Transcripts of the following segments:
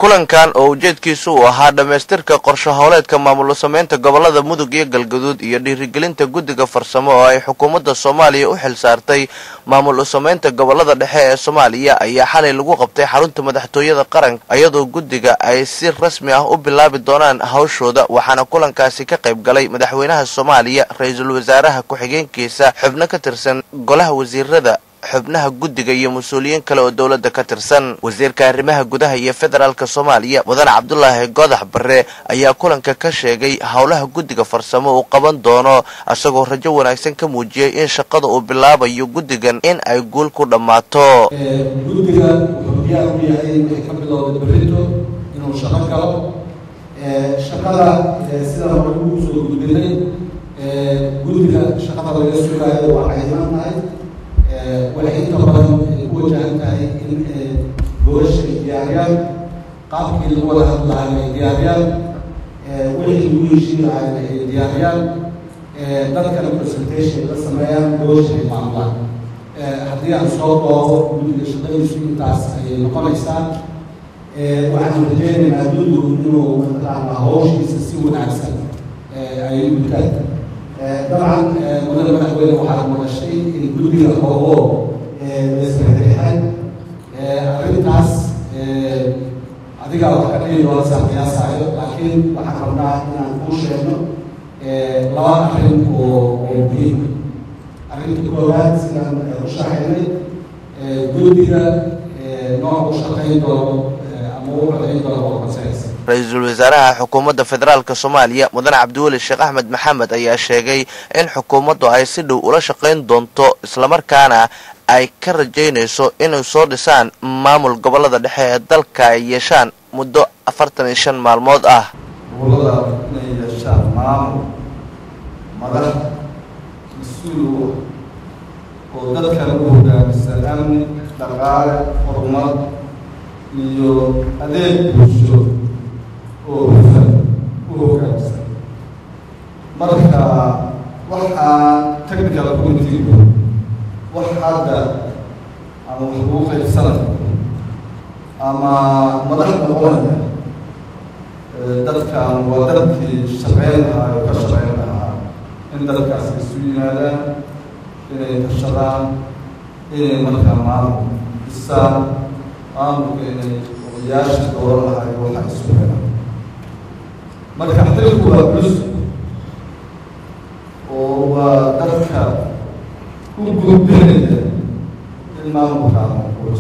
kulankan oo ujeedkiisu uu ahaa dhammaystirka qorshe howleedka maamul sameynta gobolada mudug iyo galgaduud iyo dhiirigelinta guddiga farsamo oo ay xukuumadda soomaaliya u xil saartay maamul sameynta gobolada dhexe ee soomaaliya ayaa xalay lagu qabtay xarunta madaxtooyada qaranka iyadoo guddiga ay si rasmi ah u bilaabi doonaan hawshooda waxaana kulankaasi ka qayb galay madaxweynaha soomaaliya ra-iisul wasaaraha ku-xigeenkiisa xubno ka tirsan golaha wasiirada xubnaha guddiga iyo mas-uuliyiin kale oo dowladda ka tirsan wasiirka arrimaha gudaha iyo federaalka soomaaliya mudane cabdulaahi godax barre ayaa kulanka ka sheegay howlaha guddiga farsamo uu qaban doono isagoo rajo wanaagsan ka muujiyey in shaqada uu bilaabayo guddigan in ay guul ku dhammaato guddiga wuxuu diyaar u yahay inay ka bilowda berrito inuu shaqo galo shaqada sida hore ugu soo gudbinay guddiga shaqada laga sugaayo waa cayiman tahay waxay inta badan ku wajahan tahay in goolasha ay diyaariyaan qaabkii lagu wada hadlahay ay diyaariyaan wixii lagu heshiin lahay ay diyaariyaan dadkana presentation la sameeyaan goolasha ay maamulaan haddii aan soo doobo guddiga shaqadiisu intaas ayay noqonaysaa waxaan rajeynaynaa guddigu inuu mataqaanaa hawshiisa si wanaagsan ay gutaan dabcan mudan madaxweyne waxaad maqashay in guddiga hoogo laisrexrexay arrintaas adigaa wax ka dhihi doona saa qiyaasayo laakiin waxaan rabnaa inaan kuu sheegno laba arrin oo oo muhiim arrinta koowaad sidaan u sharaxaynay guddiga nooc u shaqayn doono ama u codayn doono oo consensus ra-iisul wasaaraha xukuumadda federaalk soomaaliya mudane cabdiweli sheekh axmed maxamed ayaa sheegay in xukuumaddu ay si dhow ula shaqayn doonto islamarkaana ay ka rajaynayso inay soo dhisaan maamul gobolada dhexe ee dalka ay yeeshaan muddo afartan iyo shan maalmood ah gobolada inay yeeshaan maamul madax mas-uul u oo dadkan u hogaamisa amni dhaqaale horumar iyo adeeg bulsho oo hufan u hogaamsan marka waxaa technical committeegu wax hadda ama wax lagu qaybsanaya ama madax noqonaya dadkan waa dadkii shaqeyn lahaa oo ka shaqeyn lahaa in dadkaas isu yimaadaan inay tashadaan inay markaa maamul dhisaan maamulka inay odayaasha dooran lahayo waxa isu helaan marka xilku waa culus oo waa dadka u gudbinaya in maamulkaana culus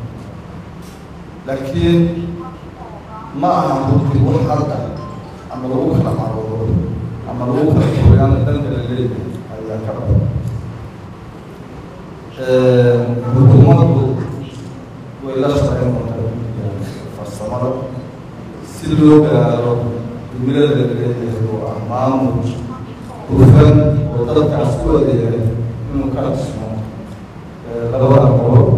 laakiin ma aha runtii wax hadda ama lagu kala caroodo ama lagu kala fogaan danka la leeyahay ayaa ka badan xukuumaddu way la shaqeyn doontaa farsamada si loo gaaro dumilada la leeyahay oo ah maamul hufan oo dadkaas ku adeegay inuu ka dhismo labada gobol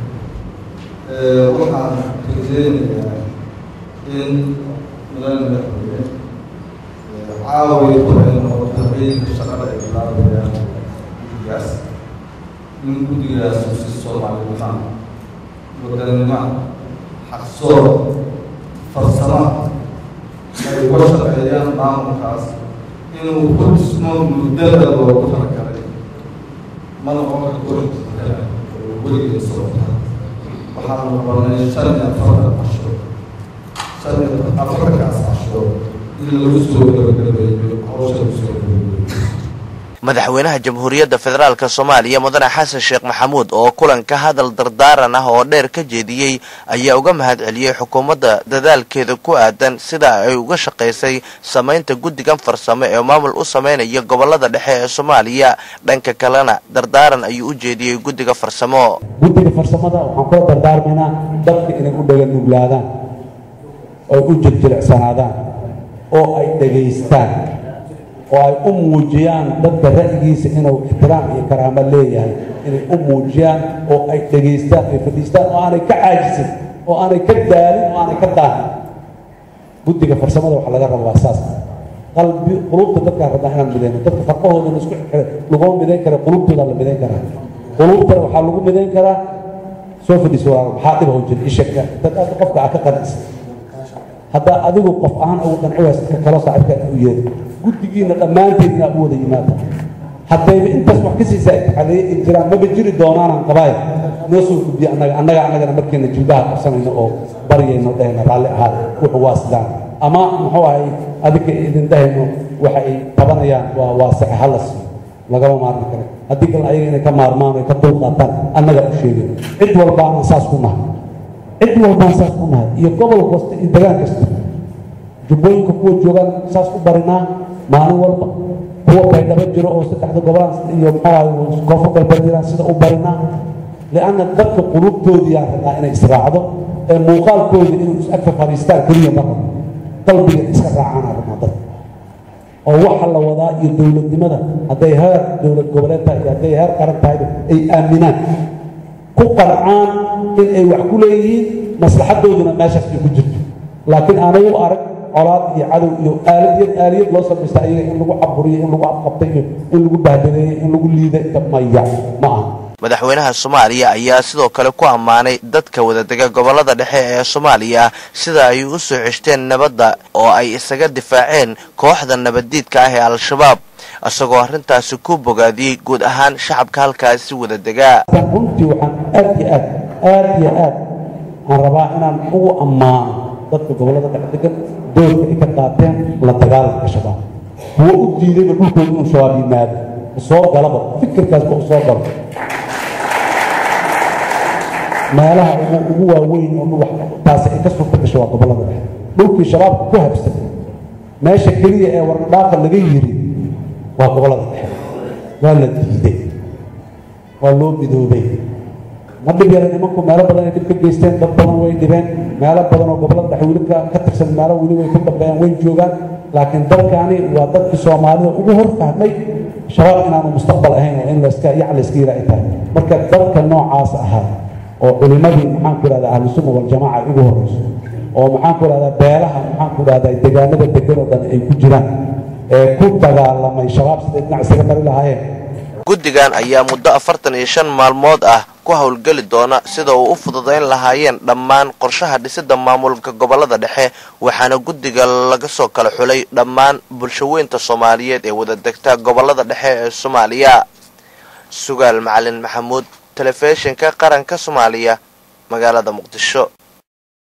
waxaan rajeynayaa in mudane madaxweyne caawi waxay noqoto habeenka shaqada ay bilaabayaan guddigaas in guddigaas uu si soomaalinima wadanima xaqsoor farsama ay uga shaqeeyaan maamulkaas inuu ku dhismo muddada loogu talagalay ma noqon karto weligeeda weligeed socota waxaanu qabanay shan iyo afartan casho shan iyo afartankaas casho in lagu soo gabagabeeyo hawsha lagu soo gabagabeeyo madaxweynaha jamhuuriyadda federaalk soomaaliya mudane xasan sheekh maxamuud oo kulanka hadal dardaaran ah oo dheer ka jeediyey ayaa uga mahad celiyey xukuumadda dadaalkeeda ku aadan sida ay uga shaqaysay samaynta guddigan farsamo ee maamul u sameynaya gobolada dhexe ee soomaaliya dhanka kalena dardaaran ayuu u jeediyey guddiga farsamo guddiga farsamada waxaan kula dardaarmaynaa dadka inay u dhaga nuglaadaan oy u jirjilicsanaadaan oo ay dhegaystaan oo ay u muujiyaan dadka ra'yigiisa inuu ixtiraam iyo karaamo leeyahay inay u muujiyaan oo ay dhegaystaan ay fadhiistaan oo aanay ka caajisin oo aanay ka daalin oo aanay ka daahin guddiga farsamada waxa laga rabaa saas qalbi qulubta dadkaa rabaa inaan midayno dadka farqahoodana isku xirxiray laguma midayn kara qulubtooda la midayn karaa qulubtana waxaa lagu midayn karaa soo fadhiis walaal maxaa dhib hau jira ishaka dad aad qofka aa ka qanacsan haddaa adigu qof ahaan ugu qanci waysa ka kaloo saaxiibkaa u yeeri guddigiina dhammaanteed inaa u wada yimaada haddayba intaas wax ka siisaa itixaadiye ay jiraan maba jiri doonaanaan qabaay noo soo gudbiya annaga annaga annagana markeena jilbaha qabsanayno oo baryayno dhahayna raalli ahaada wuxuu waa sidaan ama muxuu ahay adinka idin dhahayno waxa ay tabanayaan waa waasace hala siiyo lagama maarmi karo haddii kale ayaga inay ka maarmaan ay ka dulqaataan annaga u sheegay cid walba aan saas ku nahay cid walbaan saas ku nahay iyo gobol kasta iyo degaan kasta jubbooyinka kuwa joogaan saas u barinaa maalin walba kuwa baydhabo jiro oo saddexda gobolaan iyo muxuu ahay koonfur galbeed jiraan sida u barinaa lianna dadka qulubtoodii aan rabnaa inay israacdo ee muuqaalkooda inay is-agfa fadhiistaan keliya ma rabo qalbiga iska raacaan aan rabnaa dadka oo waxa la wadaa iyo dowladnimada hadday heer dowlad goboleed tahay iyo hadday heer qaran tahayba ay aaminaan ku qancaan in ay wax ku leeyihiin maslaxadooduna meeshaas ay ku jirto laakiin aanay u arag colaad iyo cadow iyo aalad aaliyad loo samaysta ayaga in lagu caburiyo in lagu afqabtay iyo in lagu bahdadeeyo in lagu liida maya ma aha madaxweynaha soomaaliya ayaa sidoo kale ku ammaanay dadka wadadega gobolada dhexe ee soomaaliya sida ay u soo ceshteen nabadda oo ay isaga difaaceen kooxda nabaddiidka ah ee al-shabaab isagoo arrintaasi ku bogaadiyey guud ahaan shacabka halkaasi wadadegaa runtii waxaan aad iyo aad aad iyo aad aan rabaa inaan ugu ammaano dadka gobolada dhexe degan doorka ay ka qaateen la dagaalanka shabaab kuwo u diidayba dhulkooda inuu shabaab yimaado soo galaba fikirkaasba u soo galo meelaha ugu waaweyn oo taasi ay ka suurta gasho waa gobolada dhexe dhulkii shabaabka ku habsan meesha keliya ee warnadhaaqa laga yiri waa gobolada dhexe waa la diiday waa loo midoobay ma dhib yara nimanku meelo badan ay dhib ka geysteen dad badan way dhibeen meelo badan oo gobolada dhexe weli ka tirsan meelo weli way ku dambeeyaan way joogaan laakiin dalkani waa dadkii soomaalida ugu hor fahmay shabaab inaanu mustaqbal ahayn oo in layska yac layska yira ay tahay marka dadka noocaas ahaa oo culimadii maxaan ku ihahdaa ahlusunna waljamaaca ugu horreyso oo maxaan ku ihahdaa beelaha maxaan ku ihahdaa deegaanada degan oo dhan ay ku jiraan ee ku dagaalamay shabaab siday dhinac isaga mari lahaayeen guddigan ayaa muddo afartan iyo shan maalmood ah ku howlgeli doona sida uu u fududayn lahaayeen dhammaan qorshaha dhisidda maamulka gobolada dhexe waxaana guddiga laga soo kala xulay dhammaan bulshaweynta soomaaliyeed ee wadadegta gobolada dhexe ee soomaaliya sugaal macalin maxamuud telefishinka qaranka soomaaliya magaalada muqdisho